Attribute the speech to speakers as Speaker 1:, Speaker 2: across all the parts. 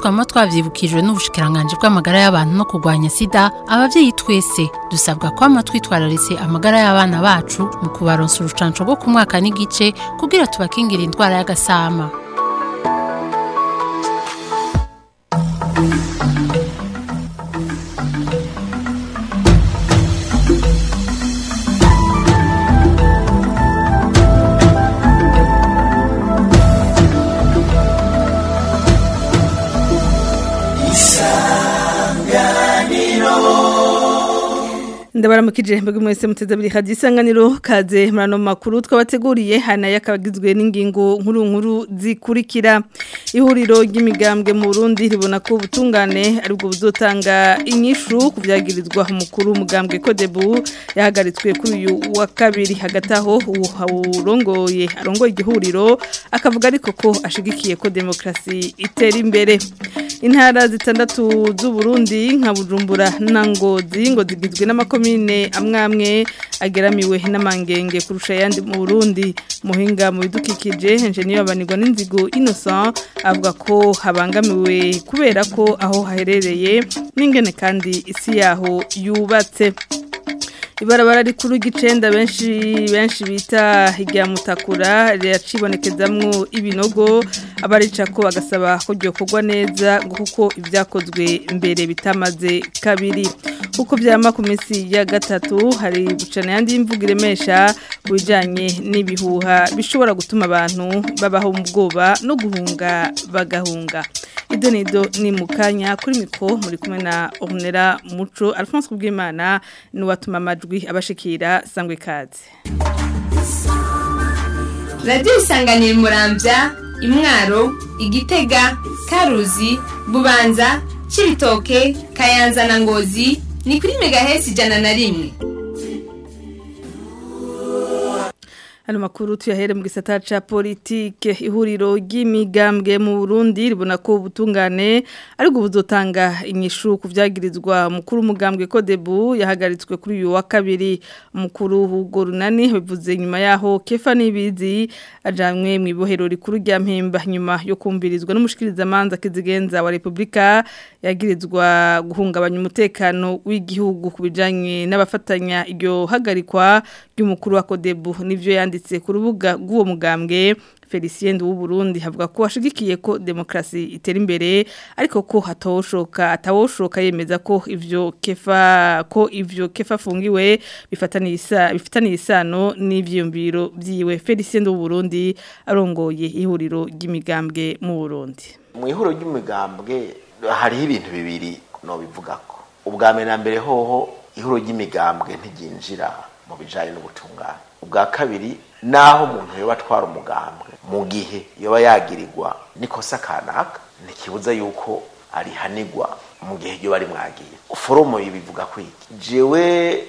Speaker 1: twama twavyibukijwe n'ubushikiranganje bw'amagara y'abantu no kurwanya sida abavyeyi twese dusabwa kwama twitwararitse amagara y'abana bacu mu kubaronsa urucanco rwo ku mwaka n'igice kugira tubakingira indwara y'agasama
Speaker 2: ndabaramukije mbega mwese muteze buri hadi isanganiro kaze murano makuru twabateguriye hana yakabagizwe n'ingingo nkuru nkuru zikurikira ihuriro ry'imigambwe mu Burundi ribona ko ubutungane aribwo buzotanga inyishu kuvyagirizwa umukuru umugambwe Kodebu yahagaritswe kuri uyu wa kabiri hagati aho urongoye arongoye igihuriro akavuga ariko ko ashigikiye ko demokrasi itera imbere intara zitandatu z'u Burundi nka Bujumbura na Ngozi ngo zigizwe n'amakomine amwe amwe ageramiwe n'amangenge kurusha ayandi mu Burundi muhinga mu bidukikije engineer abanirwa n'inzigo Innocent avuga ko habangamiwe kubera ko aho haherereye n'ingene kandi isi yaho yubatse ibarabara rikuru ry'icenda benshi benshi bita hirya mutakura riracibonekezamwo ibinogo abarica ko bagasaba ko ryokorwa neza ngo kuko ibyakozwe mbere bitamaze kabiri kuko byama ku minsi ya gatatu hari gucana yandi y'imvugo iremesha ku bijyanye n'ibihuha bishobora gutuma abantu babaho mu bwoba no guhunga bagahunga ido nido ni mu kanya kuri miko muri kumwe na ornera muco alphonse kubwimana ni uwatuma amajwi abashikira sangwe ikaze
Speaker 3: radiyo isanganiye murambya imwaro igitega karuzi bubanza cibitoke kayanza na ngozi ni kuri megahesi ijana na rimwe
Speaker 2: Hano makuru tuyahere mu gisata ca politike ihuriro ry'imigambwe mu Burundi ribona ko ubutungane ariko buzotanga inyishu kuvyagirizwa mukuru umugambwe Kodebu yahagaritswe kuri uyu wa kabiri mukuru Hugo Runani bivuze nyuma yaho Kefa Nibizi ajanywe mu ibohero rikuru rya Mpemba nyuma yo kumvirizwa n'umushikiriza manza kizigenza wa Republika yagirizwa guhungabanya umutekano w'igihugu kubijanye n'abafatanya iryo hagarikwa ry'umukuru wa Kodebu nivyo yandi yanditse ku rubuga rw'uwo mugambwe Felicien w'u Burundi havuga ko ashigikiye ko demokrasi itera imbere ariko ko hatawoshoka atawoshoka yemeza ko ivyo kefa ko ivyo kefa fungiwe bifataniye isa bifitaniye isano n'ivyumviro byiwe Felicien w'u Burundi arongoye ihuriro ry'imigambwe mu Burundi
Speaker 4: mu ihuriro ry'imigambwe hariho ibintu bibiri no bivugako ubwa mbere na mbere hoho ihuriro ry'imigambwe ntiginjira mu bijanye n'ubutungane ubwa kabiri naho umuntu yoba atwara umugambwe mu gihe yoba yagirirwa nikosa kanaka ntikibuza yuko arihanigwa mu gihe yoba ari mwagiye foromo ibivuga kwiki jewe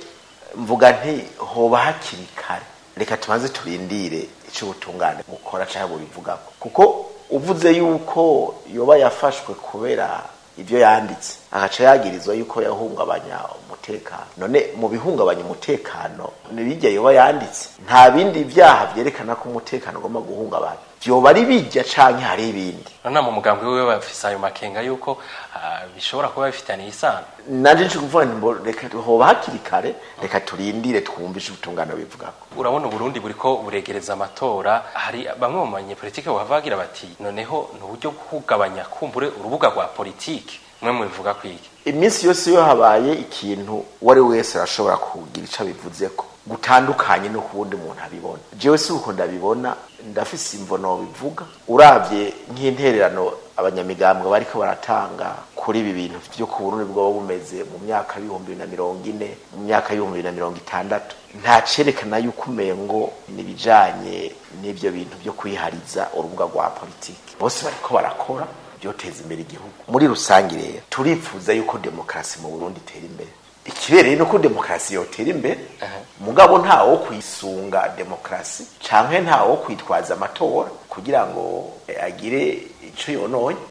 Speaker 4: mvuga nti hoba hakiri kare reka tumaze turindire icyo ubutungane bukora cyangwa bubivugako kuko uvuze yuko yoba yafashwe kubera ibyo yanditse agaca yagirizwa yuko yahungabanya umutekano none mu bihungabanya umutekano nibijya yoba yanditse nta bindi byaha byerekana ko umutekano ugomba guhungabanya byoba ari bijya canke hari ibindi
Speaker 5: none mu mugambi wiwe bafise ayo makenga yuko uh, bishobora kuba bifitaniye isano
Speaker 4: nanje nje kuvuga nti reka hoba hakiri kare reka turindire twumvishe ubutungane bivugako
Speaker 5: urabona uburundi buriko buregereza amatora hari bamwe mu banyepolitike bavugira bati noneho ni uburyo bwo kugabanya kumbure urubuga rwa politike mwe mubivuga kwiki
Speaker 4: iminsi yose iyo habaye ikintu uwari wese arashobora kugira ico abivuzeko gutandukanye no kubundi umuntu abibona jewe si uko ndabibona ndafise imvono bivuga uravye nk'intererano abanyamigambwe bariko baratanga kuri ibi bintu vyo ku Burundi bwoba bumeze mu myaka y'ibihumbi na mirongo ine mu myaka y'ibihumbi na mirongo itandatu nta cerekana yuko umengo nibijanye n'ivyo bintu vyo kwihariza urubuga rwa politiki bose bariko barakora byoteza imbere igihugu muri rusange rero turifuza yuko demokarasi mu Burundi itera imbere ikibereye nuko demokarasi yotera imbere mugabo ntawo kwisunga demokarasi canke ntawo kwitwaza amatora kugira ngo agire ico yononye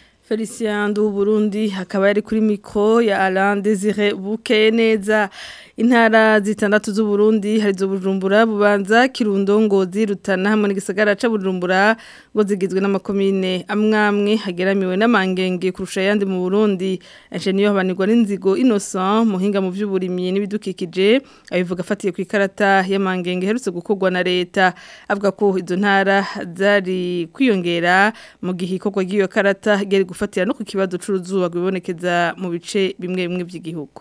Speaker 2: Felicien du Burundi hakaba yari kuri mikro ya Alain Désiré Bukeye neza intara zitandatu z'u Burundi hari zo Bujumbura bubanza Kirundo Ngozi Rutana hamwe n'igisagara ca Bujumbura ngo zigizwe n'amakomine amwamwe hageramiwe n'amangenge kurusha yandi mu Burundi Engineer Habanirwa n'inzigo Innocent muhinga mu vy'uburimyi n'ibidukikije abivuga afatiye ku ikarata y'amangenge herutse gukorwa na leta avuga ko izo ntara zari kwiyongera mu gihe ikorwa ry'iyo karata gari gufatira no ku kibazo c'uruzuba rwibonekeza mu bice bimwe bimwe by'igihugu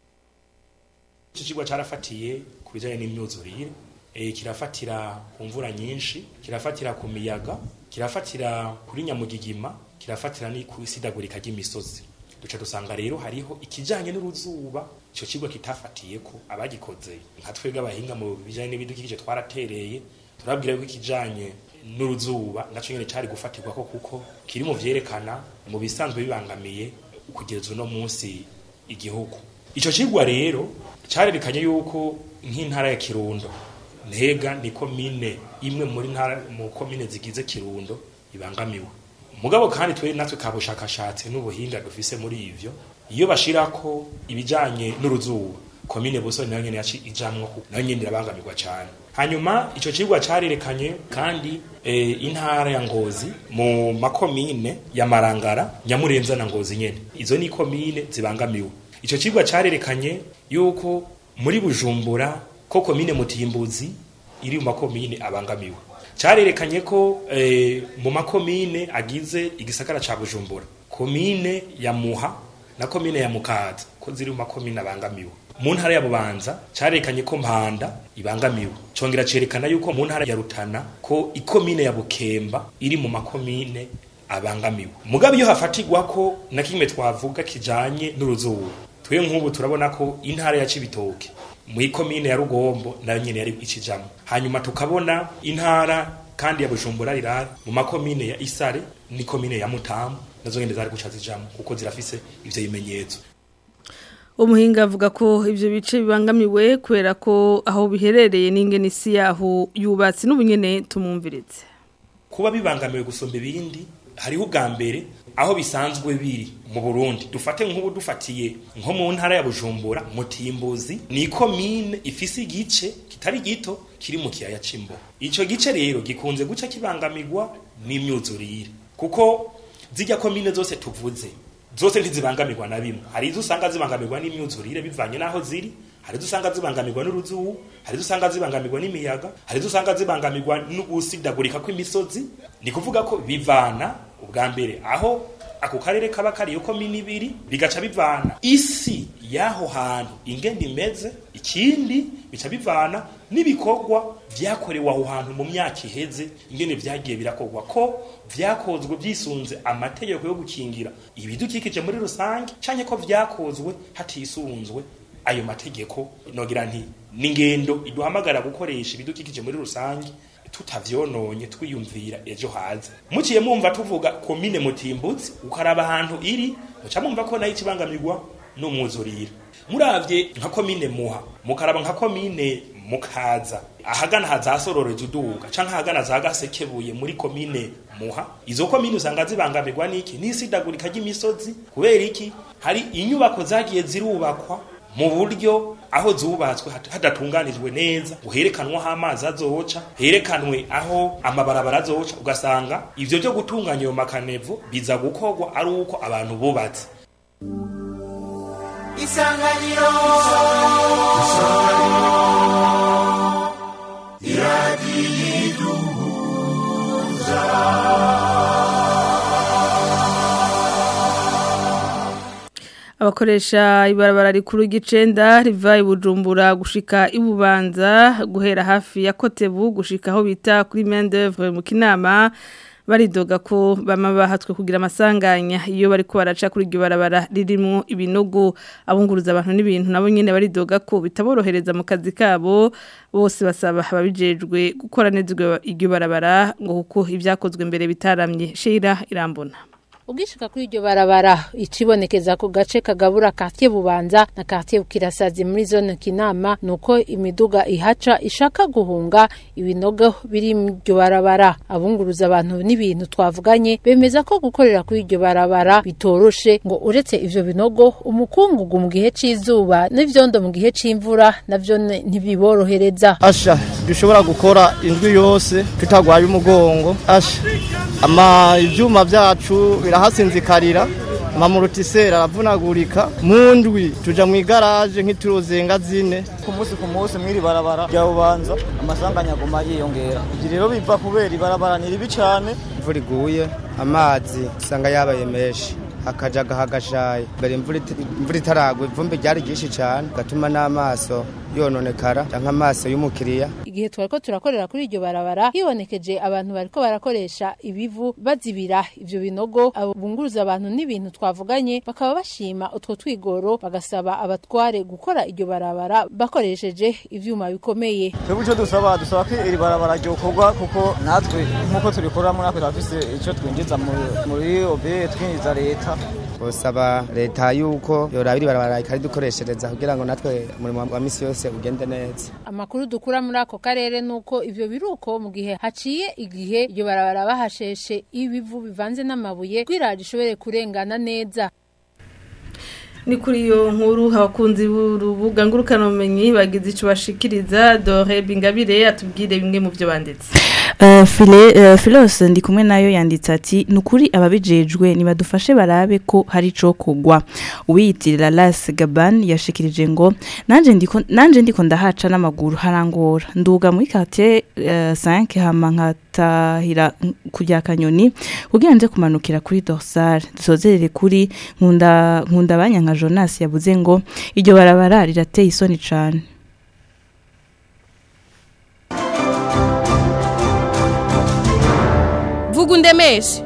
Speaker 6: iki kigo cyarafatiye ku bijyanye n'imyuzurire kirafatira ku mvura nyinshi kirafatira ku miyaga kirafatira kuri nyamugigima kirafatira no ku isidagurika ry'imisozi duca dusanga rero hariho ikijyanye n'uruzuba icyo kigo kitafatiye ko abagikoze nka twebwe abahinga mu bijyanye n'ibidukikije twaratereye turabwira ko ikijyanye n'uruzuba nacyo nyine cyari gufatirwa ko kuko kiri mu byerekana mu bisanzwe bibangamiye kugeza uno munsi igihugu icyo kigwa rero cyarerekanye yuko nk'intara ya kirundo ntega ni komine imwe muri ntara mu komine zigize kirundo ibangamiwe mugabo kandi twe natwe ka bushakashatsi n'ubuhinga dufise muri ivyo iyo bashirako ibijanye n'uruzuba komine busoni nayo nyene yaci ijamwo nayo nyene irabangamirwa cyane hanyuma ico cigwa carirekanye kandi e, intara ya ngozi mu makomine ya marangara nyamurenza na ngozi nyene izo ni komine zibangamiwe ico cigwa carirekanye yuko muri bujumbura ko komine mutimbuzi iri mu makomine abangamiwe cyarerekanye ko eh, mu makomine agize igisagara ca bujumbura komine ya muha na komine ya mukaza ko ziri mu makomine abangamiwe mu ntara ya bubanza cyarerekanye ko mpanda ibangamiwe congera cerekana yuko mu ntara ya rutana ko ikomine ya bukemba iri mu makomine abangamiwe mugabo iyo hafatirwa ko na kimwe twavuga kijanye n'uruzuba twe nk'ubu turabona ko intara ya cibitoke mu ikomine ya rugombo nayo nyene yari ikijamwo hanyuma tukabona intara kandi ya bujumbura rirari mu makomine ya isare ni komine ya mutamu nazo nyene zari guca zijamwo kuko zirafise ivyo bimenyetso
Speaker 2: umuhinga avuga ko ivyo bice bibangamiwe kubera ko aho biherereye n'ingene isi yaho yubatse n'ubunyene tumumviritse
Speaker 6: kuba bibangamiwe gusumba ibindi hariho ubwa mbere aho bisanzwe biri mu Burundi dufate nk'ubu dufatiye nko mu ntara ya Bujumbura mutimbuzi ni komine ifise igice kitari gito kiri mu kiyaya cimbo ico gice rero gikunze guca kibangamirwa n'imyuzurire kuko zijya komine zose tuvuze zose ntizibangamirwa na bimwe hari izo usanga zibangamirwa n'imyuzurire bivanye n'aho ziri hari izo usanga zibangamirwa n'uruzubu hari izo usanga zibangamirwa n'imiyaga hari izo usanga zibangamirwa n'ugusidagurika kw'imisozi ni kuvuga ko bivana ubwa mbere aho ako karere kaba kariyo komini ibiri bigaca bivana isi y'aho hantu ingenda imeze ikindi bica bivana n'ibikorwa vyakorewe aho hantu mu myaka iheze ingene vyagiye birakorwa ko vyakozwe vyisunze amategeko yo gukingira ibidukikije muri rusange canke ko vyakozwe hatisunzwe ayo mategeko nogira nti n'ingendo iduhamagara gukoresha ibidukikije muri rusange tutavyononye twiyumvira ejo haza muciye mumva tuvuga komine mutimbutsi ukaraba ahantu iri muca mumva ko nayo ikibangamirwa n'umwuzurira muravye nka komine muha mukaraba nka komine mukaza ahagana hazasororeje uduga canke ahagana za gasekebuye muri komine muha izo komine usanga zibangamirwa n'iki n'isidagurika ry'imisozi kubera iki hari inyubako zagiye zirubakwa mu buryo aho zubatswe hadatunganijwe neza ngo herekanwe aho amazi azoca herekanwe aho amabarabara azoca ugasanga ivyo byo gutunganya ayo makanevo biza gukorwa ari uko abantu bubatse
Speaker 7: isanganiro
Speaker 2: abakoresha ibarabara rikuru ry'icenda riva i bujumbura gushika ibubanza guhera hafi ya kotebu gushika aho bita kuri mendevre mu kinama baridoga ko bama bahatswe kugira amasanganya iyo bariko baraca kuri iryo barabara ririmo ibinogo abunguruza abantu n'ibintu nabo nyene baridoga ko bitaborohereza mu kazi kabo bose basaba ababijejwe gukora neza iryo barabara ngo kuko ibyakozwe mbere bitaramye shira irambona
Speaker 1: ugishika kuri iryo barabara icibonekeza ku gace kagabura quartier bubanza na quartier bukirasazi muri zone kinama nuko imiduga ihaca ishaka guhunga ibinogo biri mu iryo barabara abunguruza abantu n'ibintu twavuganye bemeza ko gukorera kuri iryo barabara bitoroshe ngo uretse ivyo binogo umukungugu mu gihe c'izuba n'ivyondo mu gihe c'imvura navyo ne- ntibiborohereza
Speaker 7: asha dushobora gukora indwi yose tutagwaye umugongo asha ama ivyuma vyacu birahasinzikarira amamurutiseri aravunagurika mu ndwi tuja mu igaraje nk'ituruzenga zine
Speaker 8: ku munsi ku munsi mw'iri barabara rya bubanza amasanganya aguma yiyongera ibyo rero biva kubera ibarabara ni ribi cyane
Speaker 9: imvura iguye amazi usanga yabaye menshi akajaga hagashaye mbere imvura iti- imvura itaragwa ivumbi ryari ryinshi cyane gatuma n'amaso yononekara canke amaso y'umukiriya
Speaker 1: igihe twariko turakorera kuri iryo barabara hibonekeje abantu bariko barakoresha ibivu bazibira ivyo binogo abo bunguruza abantu n'ibintu twavuganye bakaba bashima utwo twigoro bagasaba abatware gukora iryo barabara bakoresheje ivyuma bikomeye
Speaker 8: twebwe icyo dusaba dusaba ko iri barabara ryokorwa kuko natwe nk'uko turikoramo natwe turafise icyo twinjiza muri- muri obe twinjiza leta
Speaker 9: bosaba leta yuko yoraba iri barabara ikaridukoreshereza kugira ngo natwe umurimo wa misi yose ugende neza
Speaker 1: amakuru dukura muri ako karere nuko ivyo biruko mu gihe haciye igihe iryo barabara bahasheshe ibivu bivanze n'amabuye kugira rishobore kurengana neza
Speaker 2: ni kuri iyo nkuru abakunzi b'urubuga ngurukanabumenyi bagize icyo bashikiriza dore bingabire atubwire bimwe mu byo banditse
Speaker 10: Uh, Phile, uh, Philos ndi kumwe nayo yanditse ati nukuri ababijejwe nibadufashe barabe ko hari ico kugwa uwiyitirira Las Gaban yashikirije ngo nanje ndiko nanje ndiko ndahaca n'amaguru harangora nduga muri quartier uh, 5 hama nkatahira kujya kanyoni kugira nje kumanukira kuri dorsal dusozerere kuri nkunda nkunda abanya nka Jonas yavuze ngo iryo barabara rirateye isoni cane
Speaker 11: vuga undemeshe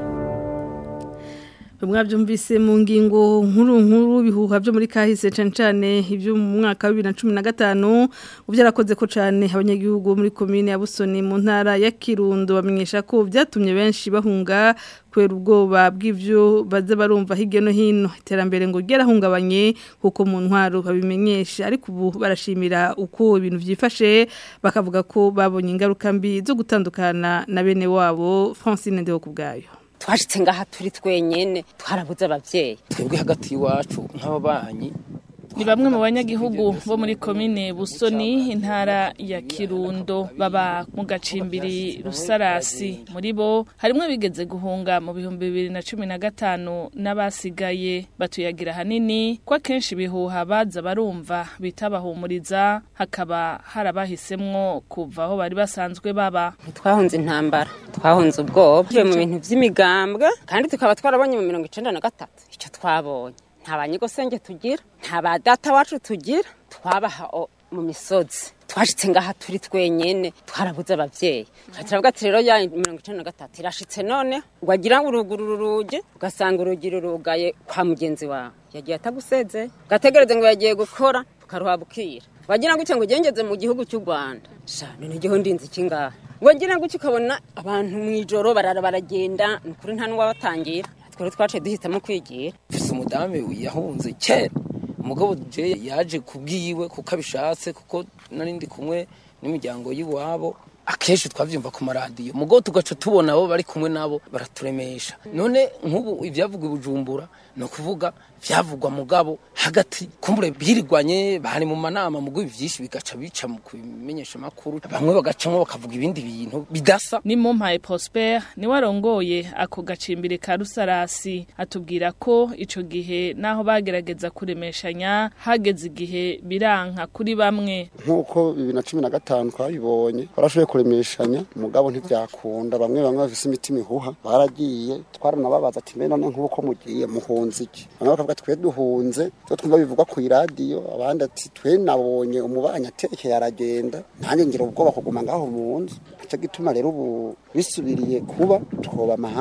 Speaker 2: mwabyumvise mu ngingo nkuru nkuru bihuha byo muri kahise cyane cyane ibyo mu mwaka wa bibiri na cumi na gatanu byarakoze ko cyane abanyagihugu muri komine ya busoni mu ntara ya kirundo bamenyesha ko byatumye benshi bahunga kubera ubwoba bw'ibyo baza barumva hirya no hino iterambere ngo ryarahungabanye kuko mu ntwaro babimenyesha ariko ubu barashimira uko ibintu byifashe bakavuga ko babonye ingaruka mbi zo gutandukana na bene wabo francine ndeho ku bwayo
Speaker 12: twashitse ngaha turi twenyene twarabuze abavyeyi
Speaker 13: twebwe hagati y'iwacu nk'ababanyi
Speaker 11: ni bamwe mu banyagihugu bo muri komine busoni intara ya kirundo baba mu gacimbiri rusarasi muri bo harimwo bigeze guhunga mu bihumbi bibiri na cumi na gatanu n'abasigaye batuyagira hanini ko akenshi ibihuha baza barumva bitabahumuriza hakaba harabahisemwo kuva aho bari basanzwe baba
Speaker 12: twahunze intambara twahunze ubwoba tuvuye mu bintu vy'imigambwe kandi tukaba twarabonye mu mirongo icenda na gatatu ico twabonye nta banyigosenge tugira nta ba data wacu tugira twabaha o- mu misozi twashitse ngaha turi twenyene twarabuze abavyeyi turavuga ati rero ya mirongo icenda na gatatu irashitse none wagira ngo uruguru urugi ugasanga urugi rurugaye kwa mugenzi wawe yagiye ataguseze gategereze ngo yagiye gukora tukaruha bukira wagira ngo ngo ugengeze mu gihugu cy'u rwanda sha none igiho ndinzi kingaha wagira ngo ukabona abantu mu ijoro barara baragenda ni ukuri nta n'uwabatangira twari twaciye duhitamo kwigira
Speaker 13: mfise umudamu yahunze kera umugabo je yaje kubwiwe kuko abishatse kuko nari ndi kumwe n'imiryango y'iwabo akenshi twavyumva ku maradiyo mugabo tugaca tubona abo bari kumwe nabo baraturemesha none nk'ubu ivyavugwa i bujumbura ni ukuvuga vyavugwa mugabo hagati kumbure birirwanye bari mu manama mugabo ivyinshi bigaca bica mu kubimenyesha makuru bamwe bagacamwo bakavuga ibindi bintu bidasa
Speaker 11: ni mumpaye prosper niwe arongoye ako gacimbiri ka rusarasi atubwira ko ico gihe naho bagerageza kuremeshanya hageze igihe biranka kuri bamwe
Speaker 14: nk'uko bibiri na cumi na gatanu twabibonye barashoboye kuremeshanya umugabo ntibyakunda bamwe bamwe bafise imitima ihuha baragiye twaranababaza ati mbe none nk'uko mugiye muhunze iki bamwe bakavuga twe duhunze twe twumva bivugwa ku iradiyo abandi ati twe nabonye umubanyi atekeye aragenda nanjye ngira ubwoba kuguma ngaho mu nzu nicyo gituma rero ubu bisubiriye kuba twobama hafi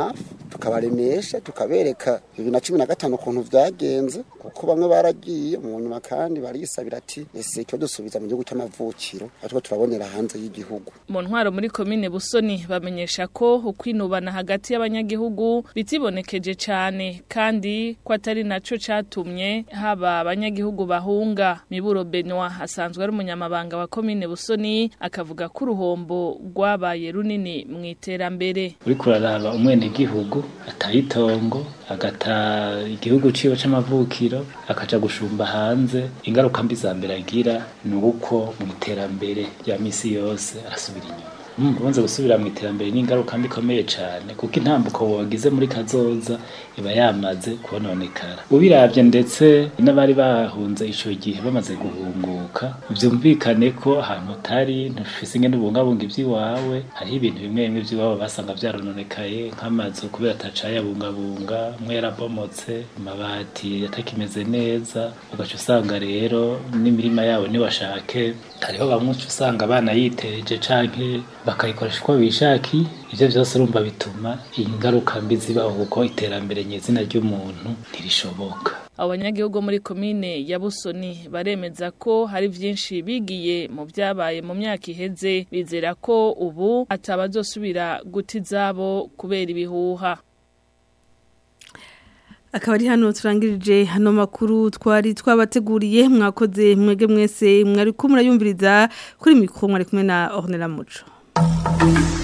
Speaker 14: tukabaremesha tukabereka bibiri na cumi na gatanu ukuntu vyagenze kuko bamwe baragiye mu nyuma kandi barisabira ati ese icyo dusubiza mu gihugu cy'amavukiro ariko turabonera hanze y'igihugu
Speaker 11: mu ntwaro muri komine busoni bamenyesha ko ukwinubana hagati y'abanyagihugu bitibonekeje cyane kandi ko atari naco catumye haba abanyagihugu bahunga miburo Benoit asanzwe ari umunyamabanga wa komine busoni akavuga ko uruhombo rwabaye runini mu iterambere
Speaker 15: uriko uraraba umwenegihugu ataye itongo agata igihugu ciwe c'amavukiro akaja gushumba hanze ingaruka mbi za mbere agira ni uko mu iterambere rya misi yose arasubira inyuma ubanza gusubira mu iterambere n'ingaruka mbi ikomeye cyane kuko intambuko wagize muri kazoza iba yamaze kubononekara ubiravye ndetse n'abari bahunze ico gihe bamaze guhunguka vyumvikane ko ahantu utari ntufise ingene ubungabunga ivy'iwawe hariho ibintu bimwe bimwe vy'iwabo basanga vyarononekaye nk'amazu kubera atacayabungabunga amwe yarabomotse amabati atakimeze neza ugaca usanga rero n'imirima yabo niwashake hariho bamwe uca usanga abana yiteje canke bakayikoresha uko bishaki ivyo vyose urumva bituma ingaruka mbi zibaho kuko iterambere nyezina ry'umuntu ntirishoboka
Speaker 11: abanyagihugu muri komine ya busoni baremeza ko hari byinshi bigiye mu byabaye mu myaka iheze bizera ko ubu atabazosubira guta izabo kubera ibihuha
Speaker 2: akaba ari hano turangirije hano makuru twari twabateguriye mwakoze mwege mwese mwari ko murayumviriza kuri mikoro mwari kumwe na Ornella Muco